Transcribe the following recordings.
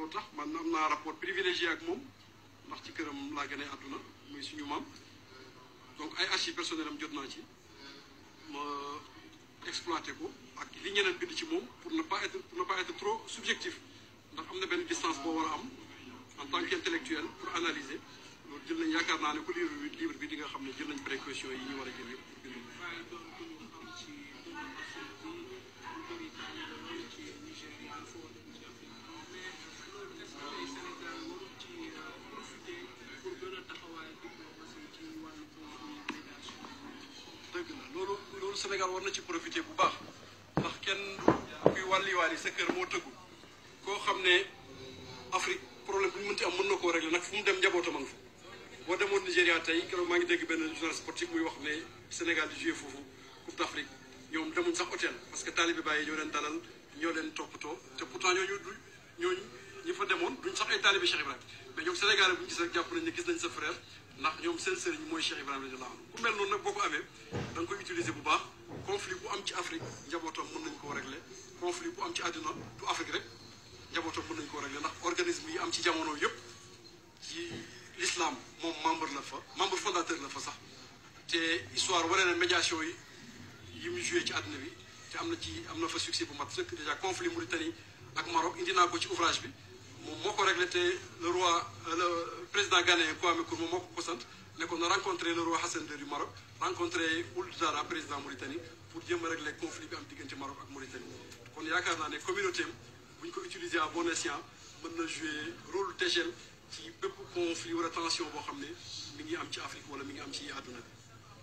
loolu tax man am naa rapport privilégié ak moom ndax ci këram laa gënee àdduna muy suñu maam donc ay archives personnelles am jot naa ci ma exploité ko ak li ñeneen bind ci moom pour ne pas être pour ne pas être trop subjectif ndax am na benn distance boo war a am en tant qu'intellectuel pour analyser loolu jël nañ yaakaar naa ne ku livre bi livre bi di nga xam ne jël nañ précaution yi ñu war a jël yëpp pour bind waaye doon ku ñu xam ci doomu Afrique bi lu bëri tànn loolu ci Nigéria foo dem ci Afrique mais loolu est-ce que tey Sénégal warul ci profiter pour gën a taxawaay diplomatie ci wàllu consolidation dëgg la loolu loolu Sénégal war na ci profité bu baax ndax kenn kuy wàlliwaali sa kër moo tëggu koo xam ne Afrique problème bu ñu mënti am mën na koo régler nag fu mu dem njabootam a nga fa boo demoon Nigéria tey keroog maa ngi dégg benn journal sportif muy wax ne Sénégal di joué foofu Coupe d'Afrique ñoom demuñ sax hôtel parce que taalibe bàyyi ñoo leen dalal ñoo leen toppatoo te pourtant ñooñu du ñooñu ñi fa demoon duñ sax ay taalibe Cheikh Ibrahima mais ñoom Sénégal bu ñu gis rek jàpp nañ ne gis nañ sa frère ndax ñoom seen sëriñ mooy Cheikh Ibrahima radiyallahu anhu ku mel noonu nag boo ko amee da nga koy utiliser bu baax conflit bu am ci Afrique njabootam mën nañ koo régler conflit bu am ci àdduna du Afrique rek njabootam mën nañ koo régler ndax organisme yi am ci jamono yëpp ci l'islam moom membre la fa membre fondateur la fa sax te histoire wane na médiation yi yi mu joué ci àdduna bi te am na ci am na fa succès bu mat sëkk déjà conflit Mauritanie ak Maroc indi naa ko ci ouvrage bi moom moo ko réglé te le roi le président ghanéen Kwame Nkrumah moo ko ko sant ne ko na rencontré le roi Hassan II du Maroc rencontré Ould Dara président Mauritanie pour jéem a régler conflit bi am diggante Maroc ak Mauritanie kon yaakaar naa ne communauté am bu ñu ko utiliser à bon escient mën na jouer rôle d'échelle ci bépp conflit wala tension boo xam ne mi ngi am ci Afrique wala mi ngi am ci àdduna bi.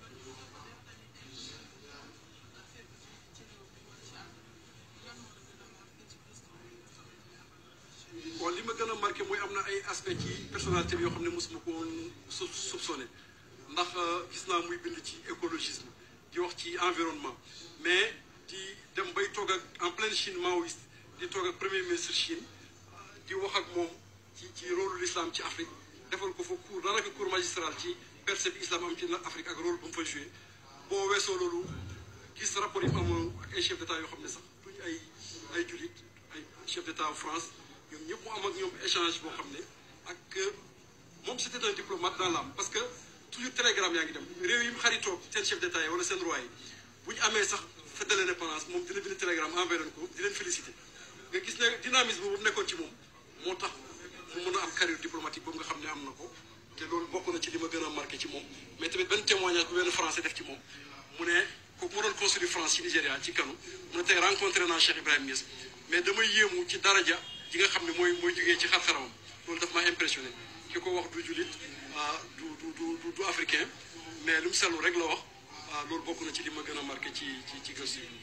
bon li ma gën a marqué mooy am na ay aspect ci personnalité bi yoo xam ne mosuma ko woon sou soupçonné ndax gis naa muy bind ci écologisme di wax ci environnement mais di dem bay toog ak en pleine Chine maoïste di toog ak premier ministre Chine di wax ak moom ci ci rôle l'islam ci Afrique defal ko fa cours daanaka cours magistral ci percée bi islam am ci Afrique ak rôle bu mu fa joué boo weesoo loolu gis rapport yi mu amoon ak ay chef d'état yoo xam ne sax duñu ay ay jullit ay chef d'état France ñoom ñëpp mu am ak ñoom échange boo xam ne ak moom c'était un diplomate dans l'âme parce que toujours télégramme yaa ngi dem réew yi mu xaritoo seen chef d'état yi wala seen roi yi bu ñu amee sax fête de l'indépendance moom dina bind télégramme envoyé leen ko di leen féliciter nga gis ne dynamisme boobu nekkoon ci moom moo tax mu mën a am carrière diplomatique boobu nga xam ne am na ko te loolu bokk na ci li ma gën a marqué ci moom mais tamit benn témoignage bu benn français def ci moom mu ne kooku moo doon consul France ci Nigéria ci kanu mu ne tey rencontré naa Cheikh Ibrahima Niass mais damay yéemu ci daraja ji nga xam ne mooy mooy jógee ci xar-xaramam loolu daf maa impressionné ki ko wax du jullit du du du du africain mais lu mu sellu rek la wax loolu bokk na ci li ma gën a marqué ci ci ci gëstu yi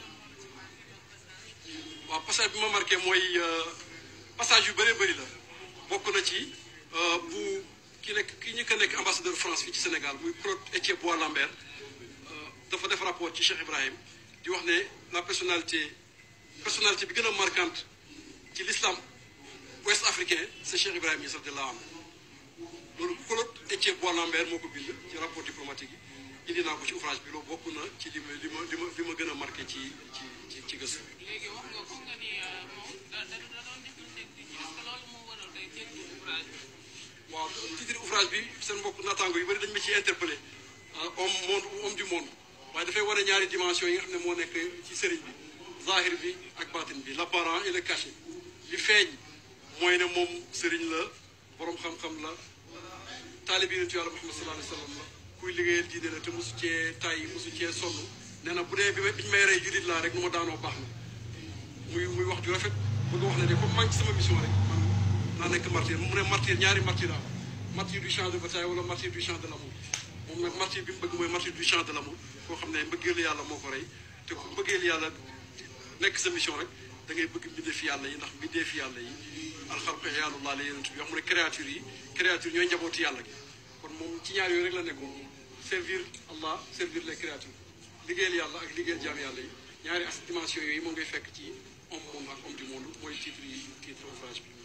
waaw passage bi ma marqué mooy passage yu bëree bëri la bokk na ci bu ki nekk ki ñu ko nekk ambassadeur France fii ci Sénégal muy Claude Étienne Bois Lambert dafa def rapport ci Cheikh Ibrahim di wax ne la personnalité personnalité bi gën a marquante ci l'islam ouest africain c'est Cheikh Ibrahim Niass radiyallahu anhu loolu Claude Étienne Bois Lambert moo ko bind ci rapport diplomatique yi indi naa ko ci ouvrage bi loolu bokk na ci li ma li ma li ma li ma gën a marqué ci ci ci ci gëstu. léegi wax nga ko nga ni moom da da da doon def lu nekk est-ce que loolu moo waral day dégg ouvrage bi. waaw titre ouvrage bi seen mbokk naataango yu bëri dañu ma ciy interpellé homme monde homme du monde waaye dafay wane ñaari dimension yi nga xam ne moo nekk ci sëriñ bi zahir bi ak batin bi l'apparent et le caché li feeñ mooy ne moom sëriñ la borom xam-xam la taalibi yonentu yàlla Muhammad sallallahu alayhi wa sallam la kuy liggéeyal diine la te mosu cee tay mosu cee sonn nee na bu dee bi biñu may rey jullit laa rek nu ma daanoo baax na muy muy wax ju rafet bëgg wax ne de comme maa ngi ci sama mission rek man naa nekk martyr mu ne martyr ñaari martyr am martyr du champ de bataille wala martyr du champ de l'amour moom nag martyr bi mu bëgg mooy martyr du champ de l'amour koo xam ne mbëggeelu yàlla moo ko rey te ku mbëggeelu yàlla nekk sa mission rek da ngay bëgg mbindeefi yàlla yi ndax mbindeefi yàlla yi alxalqu iyaalullah la yeneen bi wax mu ne créature yi créature ñooy njabooti yàlla gi kon moom ci ñaar yooyu rek la nekkoon servir Allah servir les créatures liggéeyal yàlla ak liggéeyal jaam yàlla yi ñaari as dimension yooyu moom ngay fekk ci homme monde ak homme du monde mooy titre yi titre ouvrage bi